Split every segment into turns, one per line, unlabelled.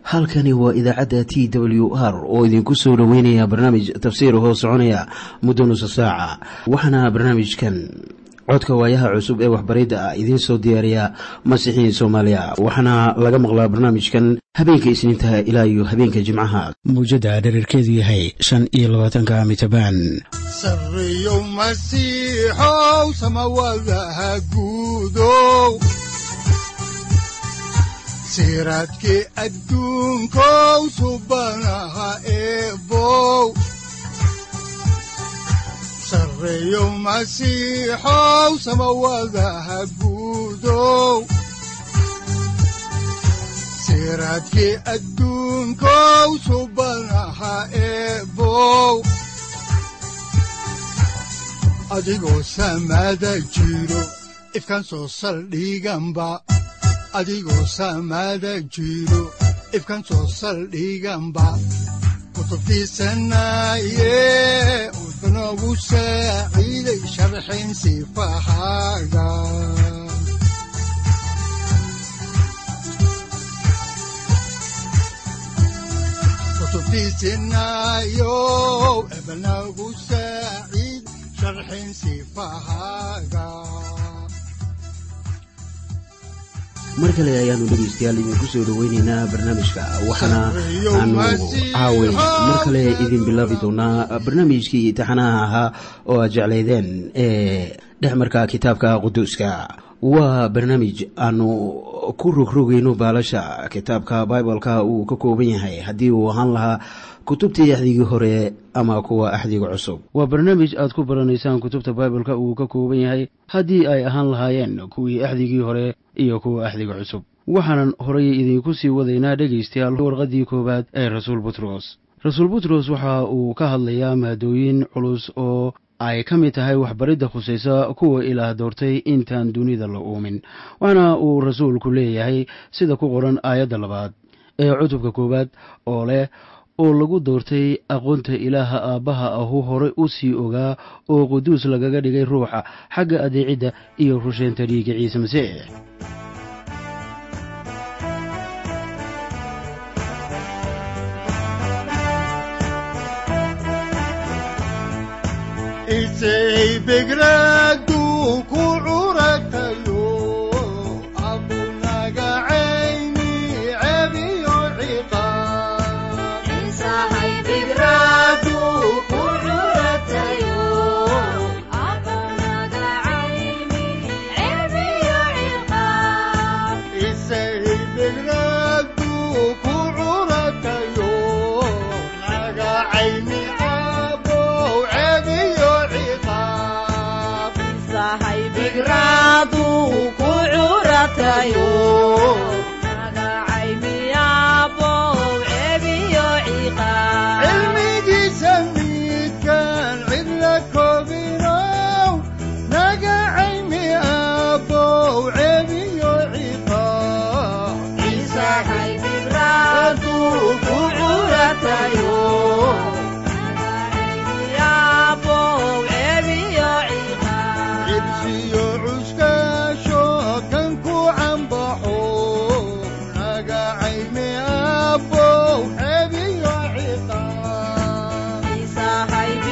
halkani waa idaacadda t w r oo idinku soo dhoweynaya barnaamij tafsiir hoo soconaya muddo nusa saaca waxaana barnaamijkan codka waayaha cusub ee waxbaridda ah idiin soo diyaariya masiixiin soomaaliya waxaana laga maqlaa barnaamijkan habeenka isniintaha ilaa iyo habeenka jimcaha mawjadda dhererkeedu yahay shan iyo labaatanka mitrbaan
sareyow masiixow samawadaha guudow siraadkii adduunkow subanaha eebow sareyow masiixow samawadaha guudow siraadkii adduunkow subanaha eebow adigoo samaada jiro ifkan soo saldhiganba adigoo saamaada jiro ifkan soo saldhiganba kutubtiisanaaye wuxunogu saaciiday sharxin sifahaaga kutubtiisinaayo ebnagu saaciid sharxin sifahaaga
mar kale ayaanu dhegaystayaal idinku soo dhoweyneynaa barnaamijka waxaana aanu caaway mar kale idin bilaabi doonaa barnaamijkii taxanaha ahaa oo aad jeclaydeen ee dhexmarka kitaabka quduuska waa barnaamij aanu ku rogrogayno baalasha kitaabka bibaleka uu ka kooban yahay haddii uu ahaan lahaa kutubtii axdigii hore ama kuwa axdiga cusub waa barnaamij aad ku baranaysaan kutubta bibaleka uu ka kooban yahay haddii ay ahaan lahaayeen kuwii axdigii hore iyo kuwa axdiga cusub waxaanan horay idinku sii wadaynaa dhegaystayaal warqaddii koowaad ee rasuul butros rasuul butros waxa uu ka hadlayaa maadooyin culus oo ay ka mid tahay waxbaridda khusaysa kuwa ilaah doortay intaan dunida la uumin waxaana uu rasuulku leeyahay sida ku qoran aayadda labaad ee cutubka koowaad oo leh oo lagu doortay aqoonta ilaaha aabbaha ahu hore u sii ogaa oo quduus lagaga dhigay ruuxa xagga adeecidda iyo rusheynta dhiigga ciise masiix
isay begraadu ku curatayo abunaga cayni cebiyo ciqaab isay begraadu ku curatayo naga cayni abow cebiyo ciqaab cilmigiisa midkaan cidla koobinow naga caymi abow cebiyo ciqaab cibsiyo cuskaasho kan ku cambaxo naga caymi abow cebiyo ciqaab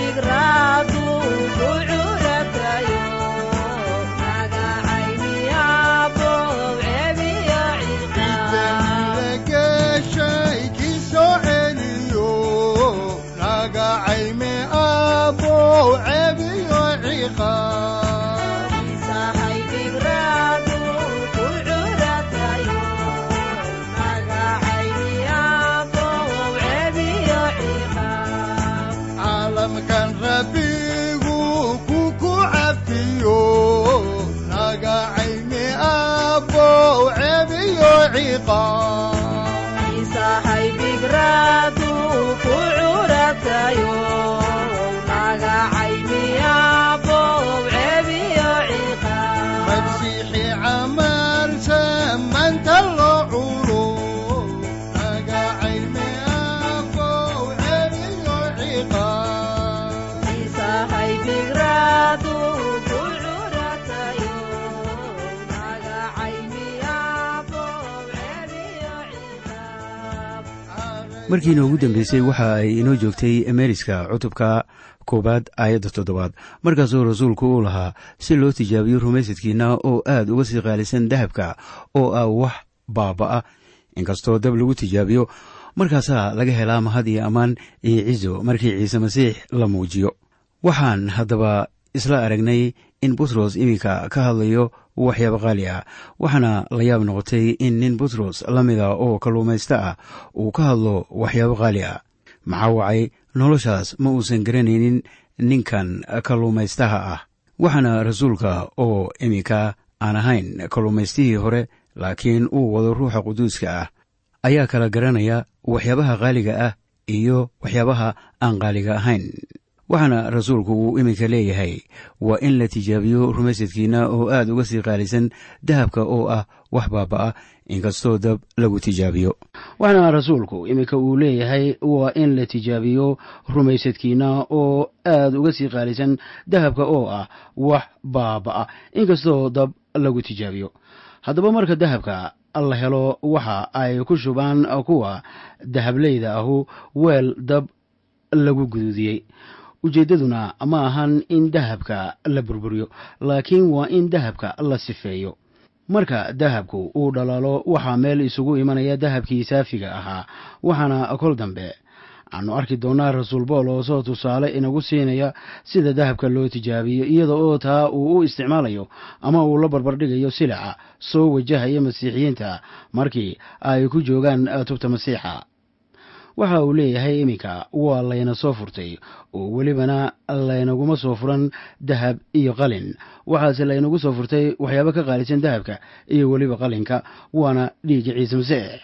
Idan la gashay kii soo celiyo
markiina ugu dambeysay waxa ay inoo joogtay meeriska cutubka koowaad aayadda toddobaad markaasoo rasuulku uu lahaa si loo tijaabiyo rumaysadkiina oo aad uga sii qaalisan dahabka oo ah wax baaba'a inkastoo dab lagu tijaabiyo markaasaa laga helaa mahad iyo ammaan iyo cizo markii ciise masiix la muujiyo waxaan haddaba isla aragnay in butros iminka ka hadlayo waxyaaba qaali ah waxaana la yaab noqotay in nin butros la mida oo kalluumaysto ah uu ka hadlo waxyaabo qaali ah maxaa wacay noloshaas ma uusan garanaynin ninkan kalluumaystaha ah waxaana rasuulka oo iminka aan ahayn kalluumaystihii hore laakiin uu wado ruuxa quduuska ah ayaa kala garanaya waxyaabaha qaaliga ah iyo waxyaabaha aan qaaliga ahayn waxaana rasuulku uu iminka leeyahay waa in la tijaabiyo rumaysadkiina oo aad uga sii qaalisan dahabka oo ah wax baaba'a inkastoo dab lagu tijaabiyo waxaana rasuulku iminka uu leeyahay waa in la tijaabiyo rumaysadkiina oo aad uga sii qaalisan dahabka oo ah wax baaba'a inkastoo dab lagu tijaabiyo haddaba marka dahabka la helo waxa ay ku shubaan kuwa dahableyda ahu weel dab lagu guduudiyey ujeeddaduna ma ahan in dahabka la burburiyo laakiin waa in dahabka la sifeeyo marka dahabku uu dhalaalo waxaa meel isugu imanaya dahabkii saafiga ahaa waxaana kol dambe aanu arki doonnaa rasuul boolos oo tusaale inagu siinaya sida dahabka loo tijaabiyo iyada oo taa uu u isticmaalayo ama uu la barbardhigayo silaca soo wajahaya masiixiyiinta markii ay ku joogaan tubta masiixa waxa uu leeyahay iminka waa layna soo furtay oo welibana laynaguma soo furan dahab iyo qalin waxaase laynagu soo furtay waxyaabo ka qaalisan dahabka iyo weliba qalinka waana dhiigga ciise masiix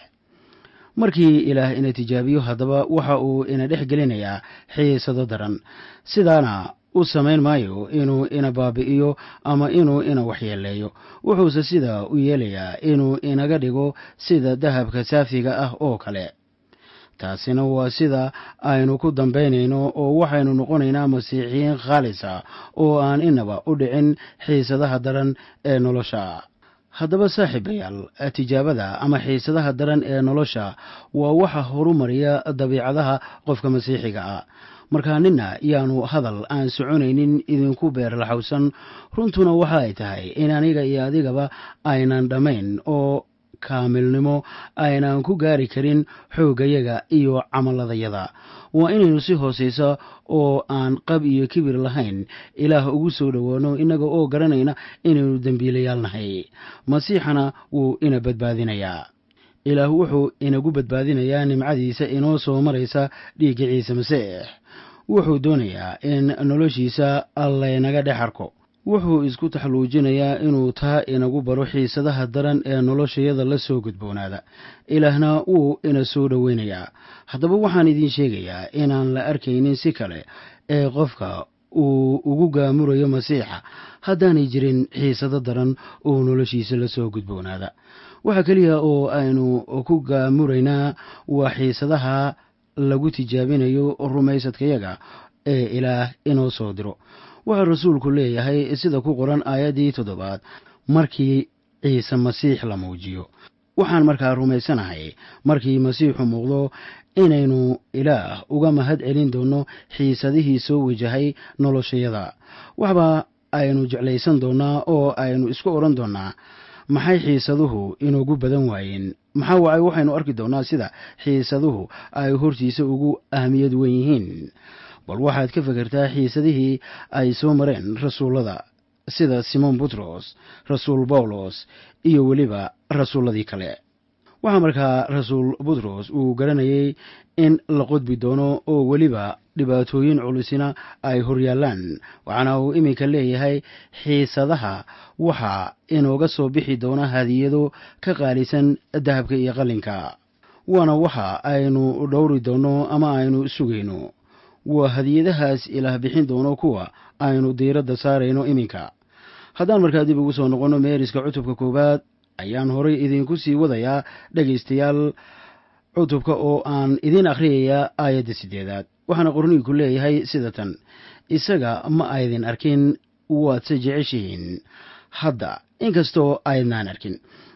markii ilaah ina tijaabiyo haddaba waxa uu ina dhex gelinayaa xiisado daran sidaana u samayn maayo inuu ina baabi'iyo ama inuu ina waxyeeleeyo wuxuuse sidaa u yeelayaa inuu inaga dhigo sida dahabka saafiga ah oo kale taasina waa sida aynu ku dambaynayno oo waxaynu noqonaynaa masiixiyiin khaalisa oo aan inaba u dhicin xiisadaha daran ee nolosha haddaba saaxiibayaal tijaabada ama xiisadaha daran ee nolosha waa waxa horumariya dabiicadaha qofka masiixiga ah markaa nina yaanu hadal aan soconaynin idinku beerlaxowsan runtuna waxa ay tahay in aniga iyo adigaba aynan dhammayn oo kaamilnimo aynaan ku gaari karin xooggayaga iyo camaladayada waa inaynu si hoosaysa oo aan qab iyo kibir lahayn ilaah ugu soo dhowaano innaga oo garanayna inaynu dembiilayaal nahay masiixana wuu ina badbaadinayaa ilaah wuxuu inagu badbaadinayaa nimcadiisa inoo soo maraysa dhiigga ciise masiix wuxuu doonayaa in noloshiisa laynaga dhex arko wuxuu isku taxluujinayaa inuu taa inagu baro xiisadaha daran ee noloshayada la soo gudboonaada ilaahna wuu ina soo dhoweynayaa haddaba waxaan idiin sheegayaa inaan la arkaynin si kale ee qofka uu ugu gaamurayo masiixa haddaanay jirin xiisado daran oo noloshiisa la soo gudboonaada waxa keliya oo aynu ku gaamuraynaa waa xiisadaha lagu tijaabinayo rumaysadkayaga ee ilaah inoo soo diro waxaa rasuulku leeyahay sida ku qoran aayaddii toddobaad markii ciise masiix la muujiyo waxaan markaa rumaysanahay markii masiixu muuqdo inaynu ilaah uga mahad celin doonno xiisadihii soo wajahay noloshayada waxba aynu jeclaysan doonnaa oo aynu isku odhan doonnaa maxay xiisaduhu inoogu badan waayeen maxaa wacay waxaynu arki doonnaa sida xiisaduhu ay hortiisa ugu ahmiyad wen yihiin bal waxaad ka fekertaa xiisadihii ay soo mareen rasuullada sida simon butros rasuul bawlos iyo weliba rasuulladii kale waxaa markaa rasuul butros uu garanayay in la qodbi doono oo weliba dhibaatooyin culusina ay horyaallaan waxaana uu iminka leeyahay xiisadaha waxaa inooga soo bixi doona hadiyado ka qaalisan dahabka iyo qalinka waana waxa aynu dhowri doonno ama aynu sugayno waa hadiyadahaas ilaah bixin doono kuwa aynu diiradda saarayno iminka haddaan markaa dib ugu soo noqonno meeriska cutubka koowaad ayaan horay idinku sii wadayaa dhegaystayaal cutubka oo aan idiin akhriyayaa aayadda siddeedaad waxaana qorniinku leeyahay sida tan isaga ma aydin arkin waadse jeceshihiin hadda inkastoo aydnaan arkin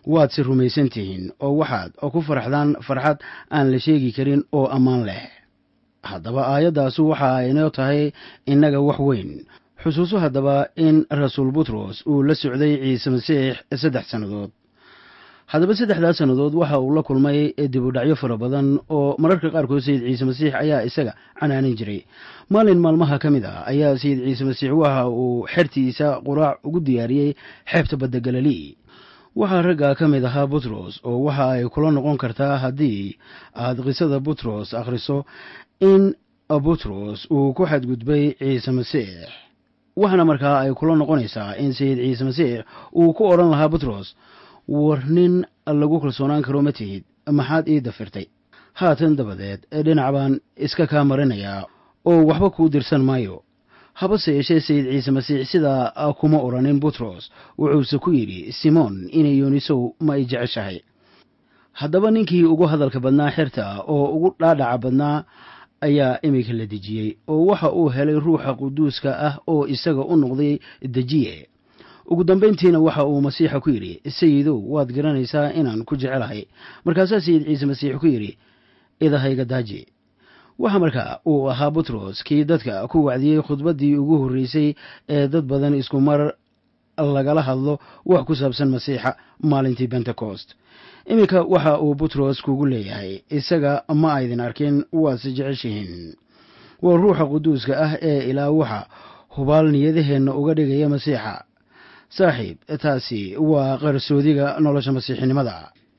waad si rumaysan tihiin oo waxaad ku faraxdaan farxad aan la sheegi karin oo ammaan leh haddaba aayaddaasu waxa aynoo tahay innaga wax weyn xusuuso haddaba in rasuul butros uu la socday ciise masiix saddex sannadood haddaba saddexdaas sannadood waxa uu la kulmay dibudhacyo fara badan oo mararka qaarkood sayid ciise masiix ayaa isaga canaanan jiray maalin maalmaha ka mid ah ayaa sayid ciise masiix waxa uu xertiisa quraac ugu diyaariyey xeebta badda galilii waxaa ragga ka mid ahaa butros oo waxa ay kula noqon kartaa haddii aad qisada butros akhriso in butros uu ku xadgudbay ciise masiix waxaana markaa ay kula noqonaysaa in sayid ciise masiix uu ku odhan lahaa butros war nin lagu kalsoonaan karo ma tihid maxaad ii dafirtay haatan dabadeed dhinac baan iska kaa marinayaa oo waxba kuu dirsan maayo habase yeeshee sayid ciise masiix sidaa kuma odhanin butros wuxuuse ku yidhi simoon inay yoonisow ma ay jeceshahay haddaba ninkii ugu hadalka badnaa xerta oo ugu dhaadhaca badnaa ayaa iminka la dejiyey oo waxa uu helay ruuxa quduuska ah oo isaga u noqday dejiye ugu dambayntiina waxa uu masiixa ku yidhi sayidow waad garanaysaa inaan ku jecelahay markaasaa sayid ciise masiix ku yidhi idahayga daaji waxa markaa uu ahaa butros kii dadka ku wacdiyey khudbaddii ugu horreysay ee dad badan isku mar lagala hadlo wax ku saabsan masiixa maalintii bentecost iminka waxa uu butros kugu leeyahay isaga ma aydin arkin waase jeceshihiin waa ruuxa quduuska ah ee ilaa waxa hubaal niyadaheenna uga dhigaya masiixa saaxiib taasi waa qarsoodiga nolosha masiixinimada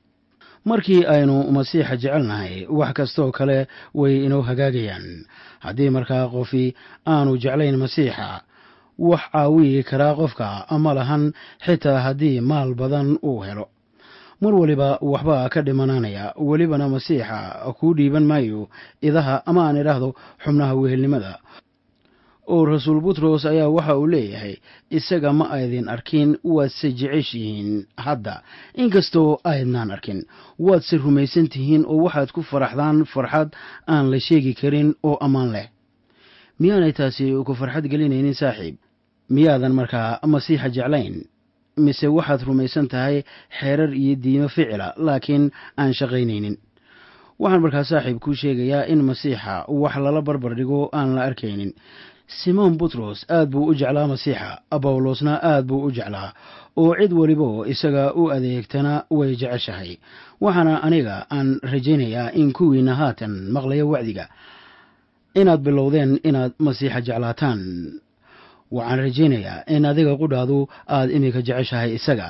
markii aynu masiixa jecelnahay wax kastoo kale way inoo hagaagayaan haddii markaa qofi aanu jeclayn masiixa wax caawiyi karaa qofka ma lahan xitaa haddii maal badan uu helo mar waliba waxbaa ka dhimanaanaya welibana masiixa kuu dhiiban maayo idaha ama aan idhaahdo xubnaha wehelnimada oo rasuul butros ayaa waxa uu leeyahay isaga ma aydin arkin waadse jeceshihiin hadda inkastoo aydnaan arkin waadse rumaysan tihiin oo waxaad ku faraxdaan farxad aan la sheegi karin oo ammaan leh miyaanay taasi ku farxad gelinaynin saaxiib miyaadan markaa masiixa jeclayn mise waxaad rumaysan tahay xeerar iyo diimo ficila laakiin aan shaqaynaynin waxaan markaa saaxiib kuu sheegayaa in masiixa wax lala barbar dhigo aan la arkaynin simoon butros aad buu u jeclaa masiixa bawlosna aad buu u jeclaa oo cid welibo isaga u adeegtana way jeceshahay waxaana aniga aan rajaynayaa in kuwiina haatan maqlaya wacdiga inaad bilowdeen inaad masiixa jeclaataan waxaan rajaynayaa in adiga qudhaadu aad iminka jeceshahay isaga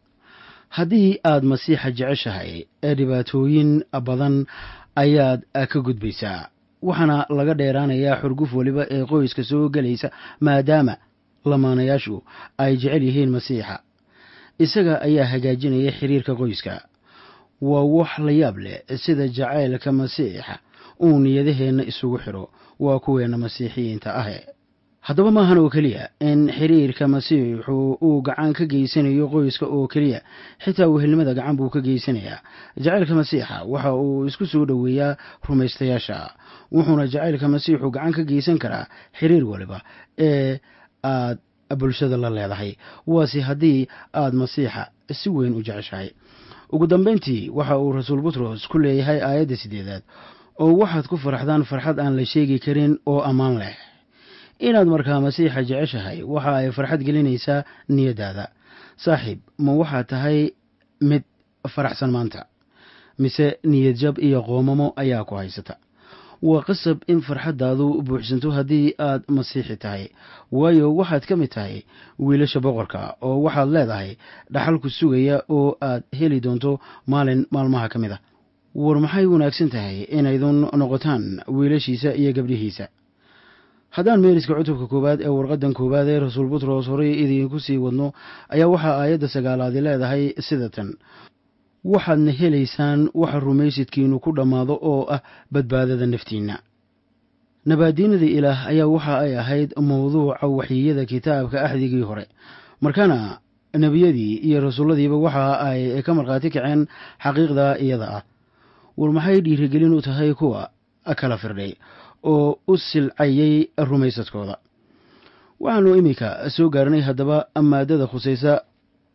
haddii aad masiixa jeceshahay ee dhibaatooyin badan ayaad ka gudbaysaa waxaana laga dheeraanayaa xurguf weliba ee qoyska soo gelaysa maadaama lamaanayaashu ay jecel yihiin masiixa isaga ayaa hagaajinaya xiriirka qoyska waa wax la yaab leh sida jacaylka masiixa uu niyadaheenna isugu xidho waa kuweenna masiixiyiinta ahe haddaba maahan oo keliya in xiriirka masiixu uu gacan ka geysanayo qoyska oo keliya xitaa wehelnimada gacan buu ka geysanayaa jacaylka masiixa waxa uu isku soo dhoweeyaa rumaystayaasha wuxuuna jacaylka masiixu gacan ka geysan karaa xiriir waliba ee aad bulshada la leedahay waase haddii aad masiixa si weyn u jeceshahay ugu dambayntii waxa uu rasuul butros ku leeyahay aayadda siddeedaad oo waxaad ku faraxdaan farxad aan la sheegi karin oo ammaan leh inaad markaa masiixa jeceshahay waxa ay farxad gelinaysaa niyaddaada saaxiib ma waxaad tahay mid faraxsan maanta mise niyad jab iyo qoomamo ayaa ku haysata waa qasab in farxaddaadu buuxsanto haddii aad masiixi tahay waayo waxaad ka mid tahay wiilasha boqorka oo waxaad leedahay dhaxalku sugaya oo aad heli doonto maalin maalmaha ka mid a war maxay wanaagsan tahay inaydun noqotaan wiilashiisa iyo gabdhihiisa haddaan meeriska cutubka koowaad ee warqaddan koowaad ee rasuul butros horey idiinku sii wadno ayaa waxaa aayadda sagaalaadi leedahay sida tan waxaadna helaysaan waxa rumaysidkiinu ku dhammaado oo ah badbaadada naftiinna nabaadiinada ilaah ayaa waxa ay ahayd mowduuca waxyiyada kitaabka axdigii hore markaana nebiyadii iyo rasuulladiiba waxa ay ka markhaati kaceen xaqiiqda iyada ah war maxay dhiirigelin u tahay kuwa kala firdhay oo u silcayay rumaysadkooda waxaanu iminka soo gaarnay haddaba maadada khusaysa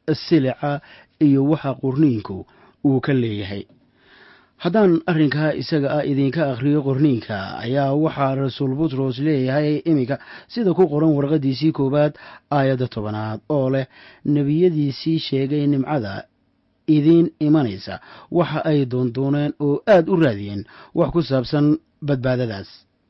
silica iyo waxa qorniinku uu ka leeyahay haddaan arrinkaa isaga ah idinka akhriyo qorniinka ayaa waxaa rasuul butros leeyahay iminka sida ku qoran warqaddiisii koowaad aayadda tobanaad oo leh nebiyadiisii sheegay nimcada idiin imanaysa waxa ay doondooneen oo aad u raadiyeen wax ku saabsan badbaadadaas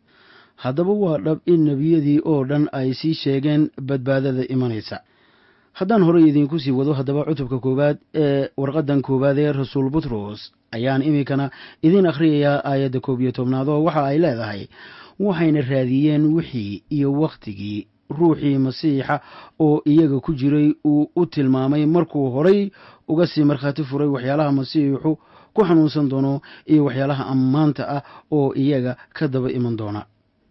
haddaba waa dhab in nebiyadii oo dhan ay sii sheegeen badbaadada imanaysa haddaan horey idiinku sii wado haddaba cutubka koowaad ee warqaddan koowaad ee rasuul butros ayaan iminkana idiin akhriyayaa aayadda koob iyo tobnaad oo waxa ay leedahay waxayna raadiyeen wixii iyo wakhtigii ruuxii masiixa oo iyaga ku jiray uu u tilmaamay markuu horay uga sii markhaati furay waxyaalaha masiixu ku xanuunsan doono iyo waxyaalaha ammaanta ah oo iyaga ka daba iman doona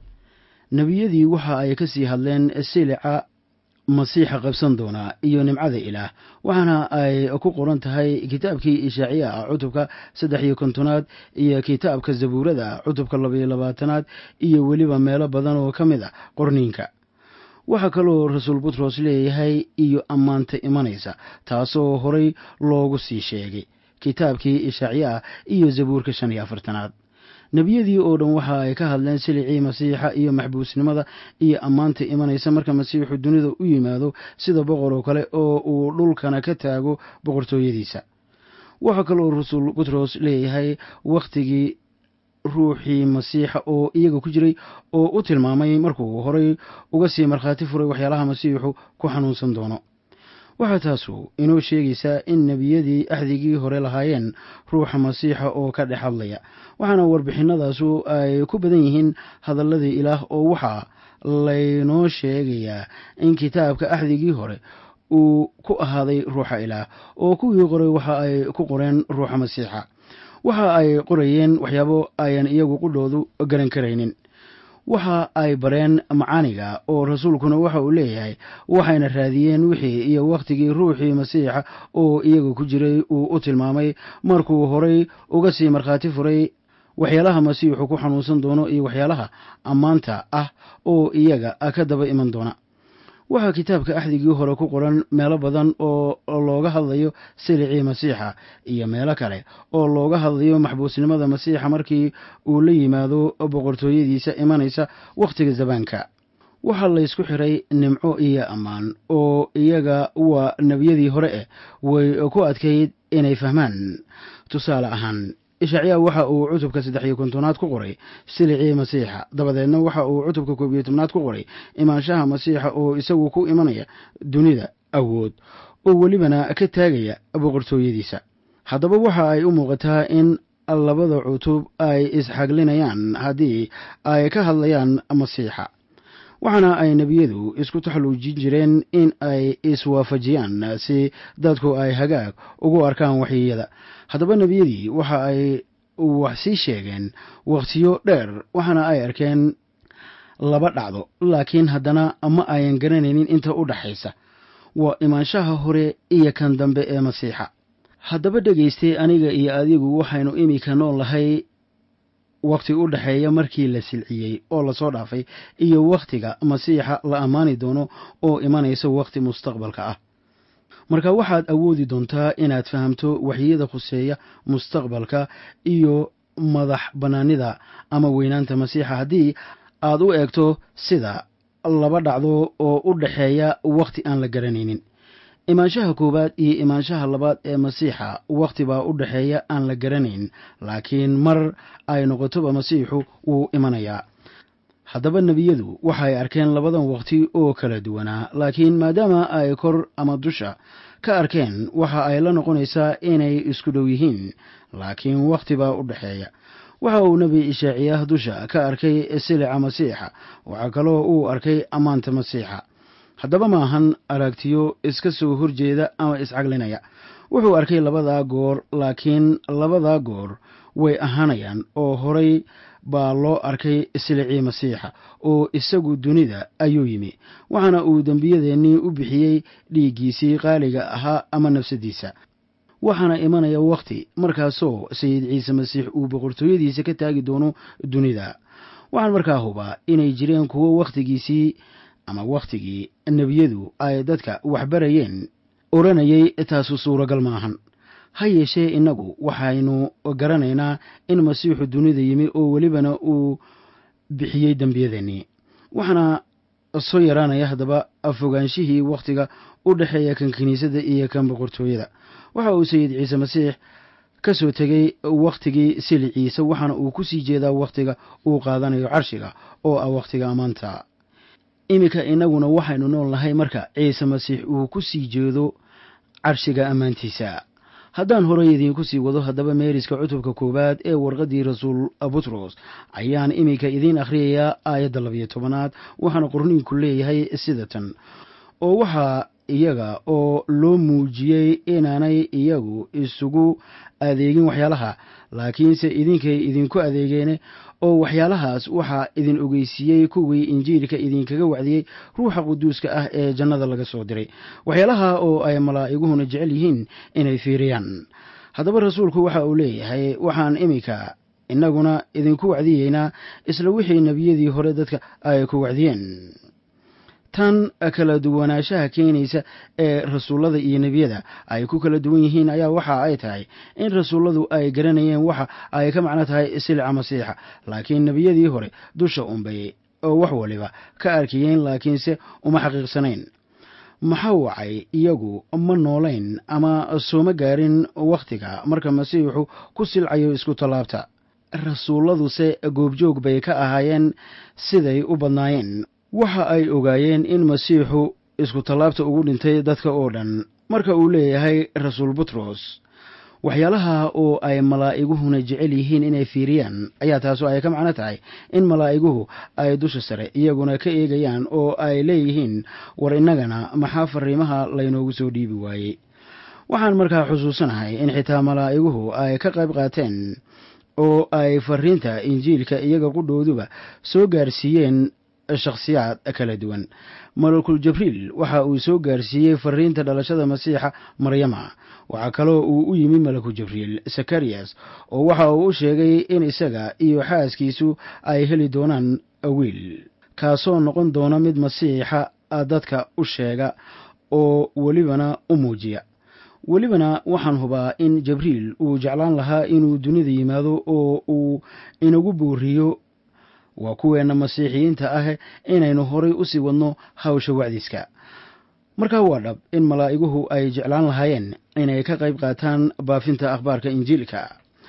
nebiyadii waxa ay ka sii hadleen silica masiixa qabsan doona iyo nimcada ilaah waxaana ay ku qoran tahay kitaabkii ishaaciya ah cutubka saddex iyo kontonaad iyo kitaabka zabuurada cutubka labaiyo labaatanaad iyo weliba meelo badan oo ka mid ah qorniinka waxaa kaloo rasuul butros leeyahay iyo ammaanta imanaysa taasoo horay loogu sii sheegay kitaabkii ishaaciya ah iyo zabuurka shan iyo afartanaad nebiyadii oo dhan waxa ay ka hadleen silicii masiixa iyo maxbuusnimada iyo ammaanta imanaysa marka masiixu dunida u yimaado sida boqor oo kale oo uu dhulkana ka taago boqortooyadiisa waxaa kaloo rasuul butros leeyahay wakhtigii ruuxii masiixa oo iyaga ku jiray oo u tilmaamay markuu horay uga sii markhaati furay waxyaalaha masiixu ku xanuunsan doono waxaa taasu inoo sheegaysaa in nebiyadii axdigii hore lahaayeen ruuxa masiixa oo ka dhex hadlaya waxaana warbixinadaasu ay ku badan yihiin hadalladii ilaah oo waxaa laynoo sheegayaa in kitaabka axdigii hore uu ku ahaaday ruuxa ilaah oo kuwii qoray waxa ay ku qoreen ruuxa masiixa waxa ay qorayeen waxyaabo ayan iyagu qudhoodu garan karaynin waxa ay bareen macaaniga oo rasuulkuna waxa uu leeyahay waxayna raadiyeen wixii iyo wakhtigii ruuxii masiixa oo iyaga ku jiray uu u tilmaamay markuu horay uga sii markhaati furay waxyaalaha masiixu ku xanuunsan doono iyo waxyaalaha ammaanta ah oo iyaga ka daba iman doona waxaa kitaabka axdigii hore ku qoran meelo badan oo looga hadlayo silicii masiixa iyo meelo kale oo looga hadlayo maxbuusnimada masiixa markii uu la yimaado boqortooyadiisa imanaysa wakhtiga zabaanka waxaa laysku xiray nimco iyo ammaan oo iyaga waa nebiyadii hore eh way ku adkayd inay fahmaan tusaale ahaan ishaaciya waxa uu cutubka saddex iyo kontonaad ku qoray silicii masiixa dabadeedna waxa uu cutubka koob iyo tobnaad ku qoray imaanshaha masiixa oo isagu ku imanaya dunida awood oo welibana ka taagaya boqortooyadiisa haddaba waxa ay u muuqataa in labada cutub ay isxaglinayaan haddii ay ka hadlayaan masiixa waxaana ay nebiyadu isku taxluujin jireen in ay iswaafajiyaan si dadku ay hagaag ugu arkaan waxyiyada haddaba nebiyadii waxa ay wax sii sheegeen wakhtiyo dheer waxaana ay arkeen laba dhacdo laakiin haddana ma ayan garanaynin inta u dhaxaysa waa imaanshaha hore iyo kan dambe ee masiixa haddaba dhegaystay aniga iyo adigu waxaynu iminka nool lahay wakhti u dhexeeya markii la silciyey oo lasoo dhaafay iyo wakhtiga masiixa la ammaani doono oo imanaysa wakhti mustaqbalka ah marka waxaad awoodi doontaa inaad fahamto waxyiyada khuseeya mustaqbalka iyo madax bannaanida ama weynaanta masiixa haddii aad u eegto sida laba dhacdo oo u dhexeeya wakhti aan la garanaynin imaanshaha koowaad iyo imaanshaha labaad ee masiixa wakhti baa u dhexeeya aan la garanayn laakiin mar ay noqotoba masiixu wuu imanayaa haddaba nebiyadu waxay arkeen labadan wakhti oo kala duwanaa laakiin maadaama ay kor ama dusha ka arkeen waxa ay la noqonaysaa inay isku dhow yihiin laakiin wakhti baa u dhexeeya waxa uu nebi ishaaciyaah dusha ka arkay silica masiixa waxaa kaloo uu arkay ammaanta masiixa haddaba maahan aragtiyo iska soo horjeeda ama iscaglinaya wuxuu arkay labadaa goor laakiin labadaa goor way ahaanayaan oo horay baa loo arkay silicii masiixa oo isagu dunida ayuu yimi waxaana uu dembiyadeennii u bixiyey dhiiggiisii qaaliga ahaa ama nafsadiisa waxaana imanaya wakhti markaasoo sayid ciise masiix uu boqortooyadiisa ka taagi doono dunida waxaan markaa hubaa inay jireen kuwo wakhtigiisii ama wakhtigii nebiyadu ay dadka waxbarayeen
odhanayay taasu suuragal maahan ha yeeshee innagu waxaynu garanaynaa in masiixu dunida yimi oo welibana uu bixiyey dembiyadeennii waxaana soo yaraanaya haddaba fogaanshihii wakhtiga u dhexeeya kan kiniisadda iyo kan boqortooyada waxa uu sayid ciise masiix ka soo tegey wakhtigii siliciisa waxaana uu ku sii jeedaa wakhtiga uu qaadanayo carshiga oo ah wakhtiga ammaanta iminka innaguna waxaynu nool nahay marka ciise masiix uu ku sii jeedo carshiga ammaantiisa haddaan horey idiinku sii wado haddaba meeriska cutubka koowaad ee warqaddii rasuul butros ayaan iminka idiin akhriyayaa aayadda labiyo tobanaad waxaana qorniinku leeyahay sida tan oo waxaa iyaga oo loo muujiyey inaanay iyagu isugu adeegin waxyaalaha laakiinse idinkay idinku adeegeene oo waxyaalahaas waxaa idin ogeysiiyey kuwii injiilka idinkaga wacdiyey ruuxa quduuska ah ee jannada laga soo diray waxyaalaha oo ay malaa'iguhuna jecel yihiin inay fiiriyaan haddaba rasuulku waxa uu leeyahay waxaan iminka innaguna idinku wacdiyeynaa isla wixii nebiyadii hore dadka ay ku wacdiyeen tan kala duwanaanshaha keenaysa ee rasuullada iyo nebiyada ay ku kala duwan yihiin ayaa waxa ay tahay in rasuulladu ay garanayeen waxa ay ka macno tahay silica masiixa laakiin nebiyadii hore dusha unbay oo wax waliba ka arkayeen laakiinse uma xaqiiqsanayn maxaa wacay iyagu ma noolayn ama sooma gaarin wakhtiga marka masiixu ku silcayo isku tallaabta rasuulladuse goobjoog bay ka ahaayeen siday u badnaayeen waxa ay ogaayeen in masiixu isku tallaabta ugu dhintay dadka oo dhan marka uu leeyahay rasuul butros waxyaalaha oo ay malaa'iguhuna jecel yihiin inay fiiriyaan ayaa taasu ay ka macno tahay in malaa'iguhu ay dusha sare iyaguna ka eegayaan oo ay leeyihiin war innagana maxaa fariimaha laynoogu soo dhiibi waayey waxaan markaa xusuusanahay in xitaa malaa'iguhu ay ka qayb qaateen oo ay fariinta injiilka iyaga qudhooduba soo gaarsiiyeen shakhsiyaad kala duwan malakul jibriil waxa uu soo gaarsiiyey fariinta dhalashada masiixa maryama waxaa kaloo uu u yimi malaku jibriil sakariyas oo waxa uu u sheegay in isaga iyo xaaskiisu ay heli doonaan wiil kaasoo noqon doona mid masiixa dadka u sheega oo welibana u muujiya welibana waxaan hubaa in jibriil uu jeclaan lahaa inuu dunida yimaado oo uu inagu booriyo waa kuweenna masiixiyiinta ah inaynu horay u sii wadno hawsha wacdiiska markaa waa dhab in malaa'iguhu ay jeclaan lahaayeen inay ka qayb qaataan baafinta akhbaarka injiilka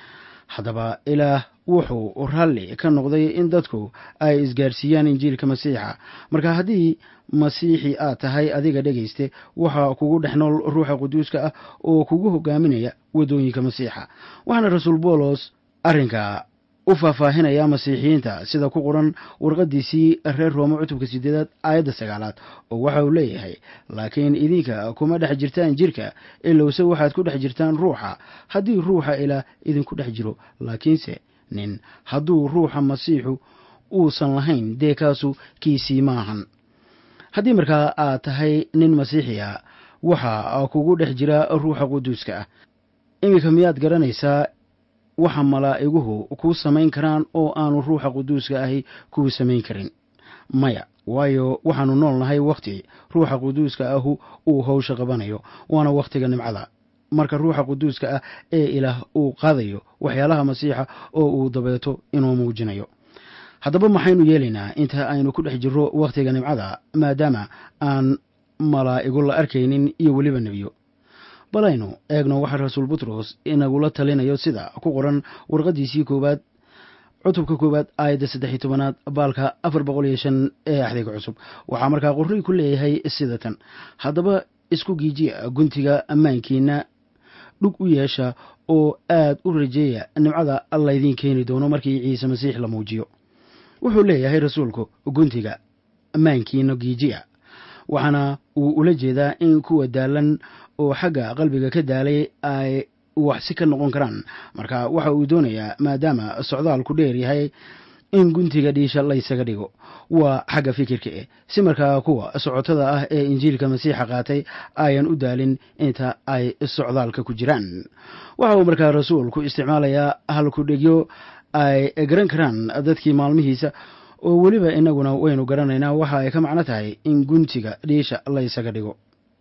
haddaba ilaah wuxuu raalli ka noqday in dadku ay isgaarsiiyaan injiilka masiixa marka haddii masiixi aad tahay adiga dhegayste waxaa kugu dhex nool ruuxa quduuska ah oo kugu hogaaminaya waddooyinka masiixa waxaana rasuul boolos arrinka u faahfaahinaya masiixiyiinta sida ku qoran warqadiisii reer roome cutubka sideedaad aayadda sagaalaad oo waxa uu leeyahay laakiin idinka kuma dhex jirtaan jirka ilowse waxaad ku dhex jirtaan ruuxa haddii ruuxa ilaah idinku dhex jiro laakiinse nin hadduu ruuxa masiixu uusan lahayn dee kaasu kiisii maahan haddii markaa aad tahay nin masiixiya waxa kugu dhex jira ruuxa quduuska ah iminka miyaad garanaysaa waxa malaa'iguhu kuu samayn karaan oo aanu ruuxa quduuska ahi kuu samayn karin maya waayo waxaannu nool nahay wakhti ruuxa quduuska ahu uu howsha qabanayo waana wakhtiga nimcada marka ruuxa quduuska ah ee ilaah uu qaadayo waxyaalaha masiixa oo uu dabeeto inuu muujinayo haddaba maxaynu yeelaynaa inta aynu ku dhex jirro wakhtiga nimcada maadaama aan malaa'igu la arkaynin iyo weliba nebiyo balaynu eegno waxaa rasuul butros inagula talinayo sida ku qoran warqadiisii koowaad cutubka koowaad aayadda saddex iyo tobanaad baalka afar boqol iyo shan ee axdiga cusub waxaa markaa qorrii ku leeyahay sida tan haddaba isku giijiya guntiga ammaankiina dhug u yeesha oo aad u rajeeya nimcada laydiin keeni doono markii ciise masiix la muujiyo wuxuu leeyahay rasuulku guntiga ammaankiina giijiya waxaana uu ula jeedaa in kuwa daalan oo xagga qalbiga ka daalay ay waxsi ka noqon karaan marka waxa uu doonayaa maadaama socdaalku dheer yahay in guntiga dhiisha laysaga dhigo waa xagga fikirka eh si markaa kuwa socotada ah ee injiilka masiixa qaatay ayan u daalin inta ay socdaalka ku jiraan waxa uu markaa rasuulku isticmaalayaa halkudhegyo ay garan karaan dadkii maalmihiisa oo weliba inaguna waynu garanaynaa waxa ay ka macno tahay in guntiga dhiisha laysaga dhigo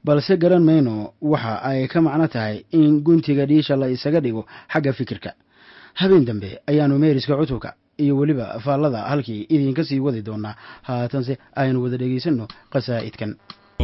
balse garan mayno waxa ay ka macno tahay in guntiga dhiisha la isaga dhigo xagga fikirka habeen dambe ayaannu meeriska cutubka iyo weliba faallada halkii idinka sii wadi doonaa haatanse aynu wada dhegaysanno qasaa'idkan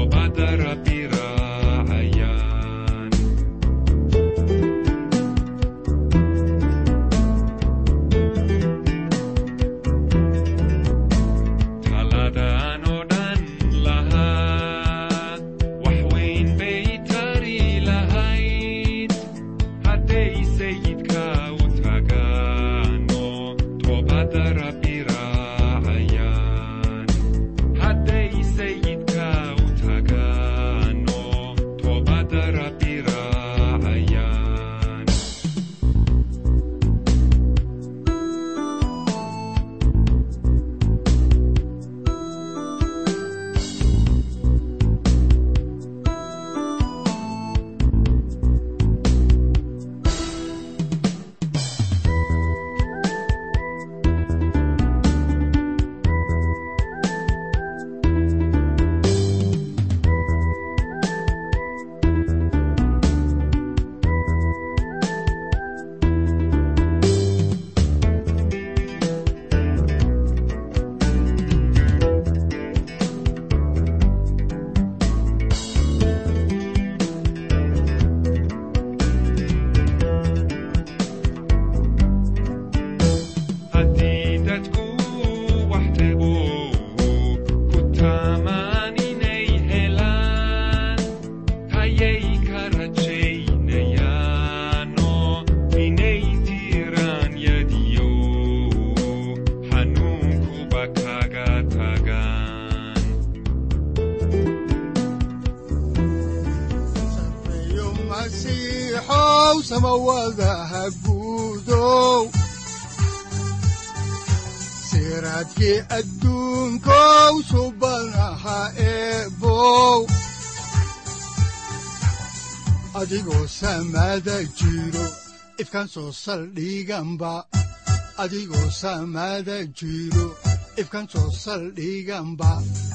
siraadkii adduunkow subanaha eebow adigoo samaada jiro ifkan soo saldhiganba adigoo samaada jiro ifkan soo saldhiganba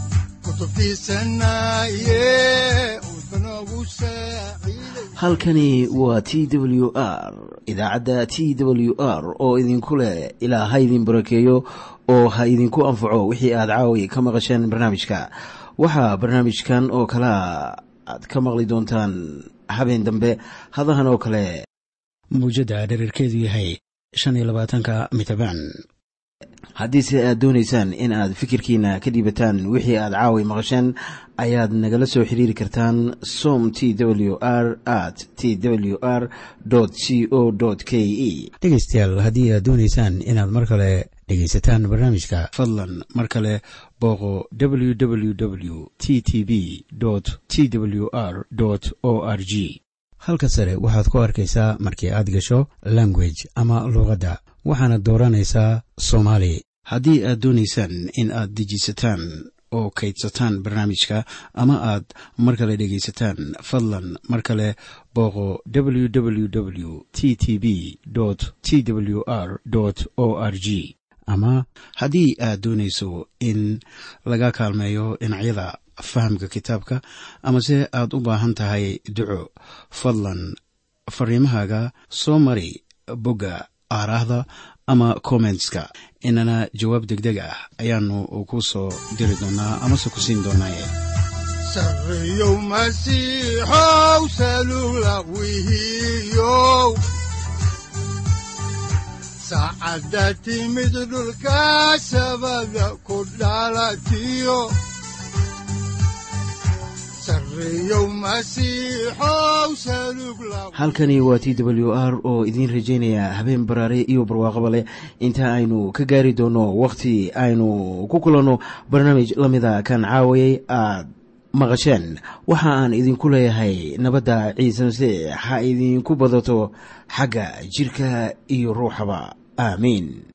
halkani waa t w r idaacadda t w r oo idinku leh ilaa ha idin barakeeyo oo ha idinku anfaco wixii aad caawi ka maqasheen barnaamijka waxaa barnaamijkan oo kalaa aad ka maqli doontaan habeen dambe hadahan oo kale
muujadda dherarkeedu yahay shan iyo labaatanka mitrbaan
haddiise aad doonaysaan in aad fikirkiina ka dhiibataan wixii aad caawi maqasheen ayaad nagala soo xiriiri kartaan som t w r at t w r c o k e
dhegaystayaal haddii aad doonaysaan inaad mar kale dhegaysataan barnaamijka fadlan mar kale booqo w w w t t b t w r o r g halka sare waxaad ku arkaysaa markii aad gasho language ama luuqadda waxaana dooranaysaa soomaali haddii aad doonaysaan in aad dejisataan oo kaydsataan barnaamijka ama aad mar kale dhegaysataan fadlan mar kale booqo w w w t t b t w r o r g ama haddii aad doonayso in laga kaalmeeyo dhinacyada fahamka kitaabka amase aad u baahan tahay duco fadlan fariimahaaga soo mari bogga aaraahda ama kommentska inana jawaab deg deg ah ayaanu ku soo diri doonaa amase ku siin doonaaye
sareyow masiixow salula wihiyow saacadda timid dhulka sabada ku dhalatiyo
halkani waa t w r oo idiin rajaynaya habeen baraare iyo barwaaqaba leh inta aynu ka gaari doono wakhti aynu ku kulanno barnaamij la mida kan caawayay aad maqasheen waxa aan idinku leeyahay nabadda ciise masiix ha idinku badato xagga jidhka iyo ruuxaba aamiin